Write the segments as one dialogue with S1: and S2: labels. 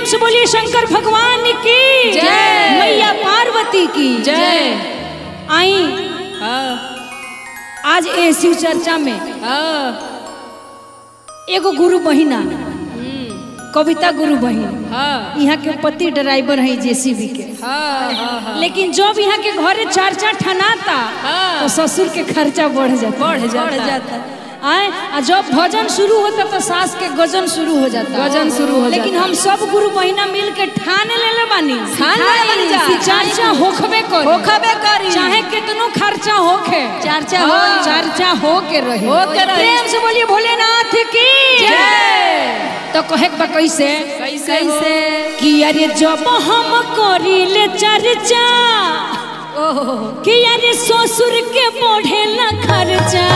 S1: से बोलिए शंकर भगवान की
S2: जय।
S1: मैया पार्वती की
S2: जय
S1: आई
S2: हाँ
S1: आज ए शिव चर्चा में
S2: हाँ
S1: एगो गुरु बहिना कविता गुरु बहिन
S2: हाँ
S1: यहाँ के पति ड्राइवर है जेसीबी के
S2: हाँ हाँ हाँ
S1: लेकिन जब यहाँ के घरे चर्चा ठनाता
S2: हाँ।
S1: तो ससुर के खर्चा बढ़ जाता
S2: बढ़ जाता।
S1: आए आ जब भजन शुरू होता तो सास के गजन शुरू हो जाता
S2: गजन शुरू हो
S1: लेकिन
S2: जाता।
S1: हम सब गुरु बहिना मिल के ठान ले बानी
S2: ठान लेले बानी जा।
S1: कि चर्चा होखबे करी
S2: होखबे करी।
S1: चाहे कितनो खर्चा होखे
S2: चर्चा
S1: हाँ,
S2: हो।
S1: चर्चा हो के रही
S2: हो के रही।
S1: प्रेम से बोलिए भोलेनाथ की
S2: जय।
S1: तो कहे के बा कैसे
S2: कैसे हो?
S1: कि अरे जब हम करीले चर्चा
S2: ओहो
S1: कि अरे ससुर के बढ़े न खर्चा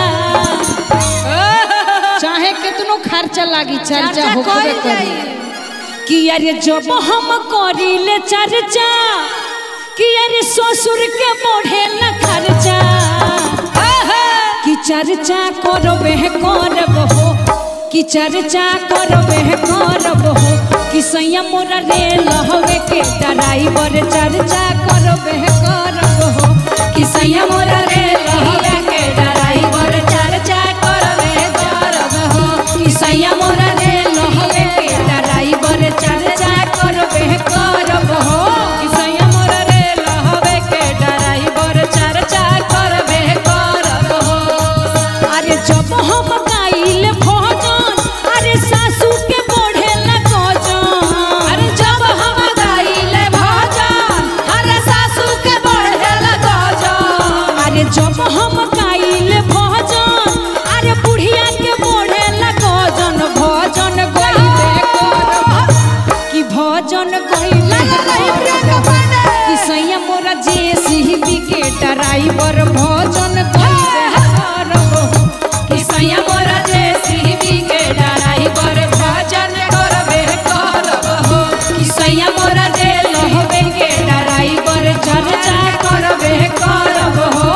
S1: चाहे कितनो खर्चा लागी चर्चा
S2: चर्चा
S1: होखबे
S2: कइल
S1: करी
S2: जाई।
S1: कि अरे जब हम करीले चर्चा कि अरे ससुर के बढ़े न खर्चा कि चर्चा करबे करब हो कि चर्चा करबे करब हो कि सैया मोरा रे लहवे के ड्राइवर चर्चा करबे करब हो कि सैया मोरा रे लहवे के ड्राइवर चर्चा करबे करब हो कि सैया मोरा रे लहवे के ड्राइवर चर्चा करबे करब हो कि सैया मोरा रे लहवे के ड्राइवर चर्चा करबे करब हो अरे जब हम गाइल भजन अरे सासू के बढ़े न गजन
S2: अरे जब हम गाइले भजन अरे सासू के बढ़ेला गजन
S1: अरे जब हम गाइल भजन अरे बुढ़िया के बढ़े न गजन भजन गइबे करब कि भजन गइबे करब कि सैया मोरा जेसीबी के ड्राइवर भजन गइबे करब
S2: कि सैया मोरा जेसीबी के ड्राइवर भजन करबे करब हो कि सैया मोरा जे लहबे के ड्राइवर चर्चा करबे करब हो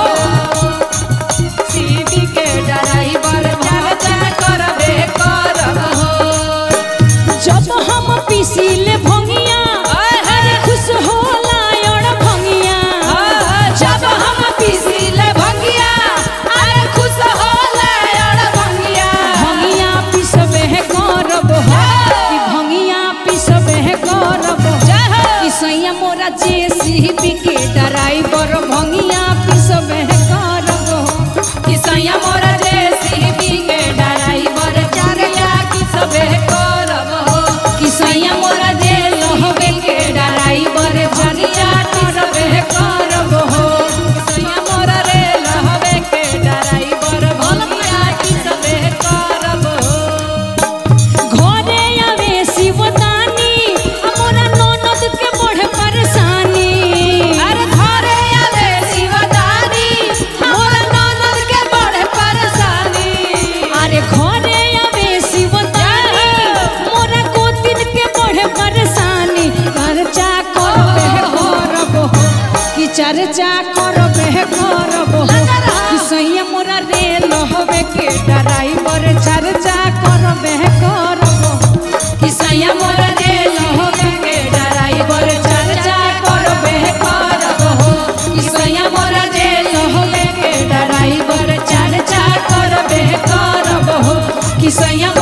S2: सीबी के ड्राइवर चर्चा करबे करब हो
S1: जब हम पीसीले भंगिया अरे खुश होला और भंगिया
S2: जब हम पीसीले भंगिया अरे खुश होला और भंगिया
S1: भंगिया पिसबे करब हो कि भंगिया पिसबे करब हो कि सैया मोरा जेसीबी के ड्राइवर भंगिया पिसबे करब हो
S2: कि सैया मोरा जेसीबी के ड्राइवर चर्चा की सबे करब हो
S1: कि सैया मोरा जे लहबे के ड्राइवर भंगिया पिसबे करब हो
S2: सैया मोरा रे लहबे के ड्राइवर भलमिया की सबे करब हो
S1: घरे आवे शिवदानी हमरा ननद के बढ़े परेशानी
S2: अरे घरे आवे शिवदानी मोरा ननद के बड़े परेशानी
S1: अरे घरे आवे शिवदानी मोरा गोतिन के बढ़े परेशानी चर्चा करबे करब हो कि चर्चा करबे करब हो कि सैया मोरा रे लहबे के ड्राइवर चर्चा करबे करब हो
S2: कि सैया मोरा रे लहबे के ड्राइवर चर्चा करबे करब हो कि सैया मोरा रे लहबे के ड्राइवर चर्चा करबे करब हो कि सैया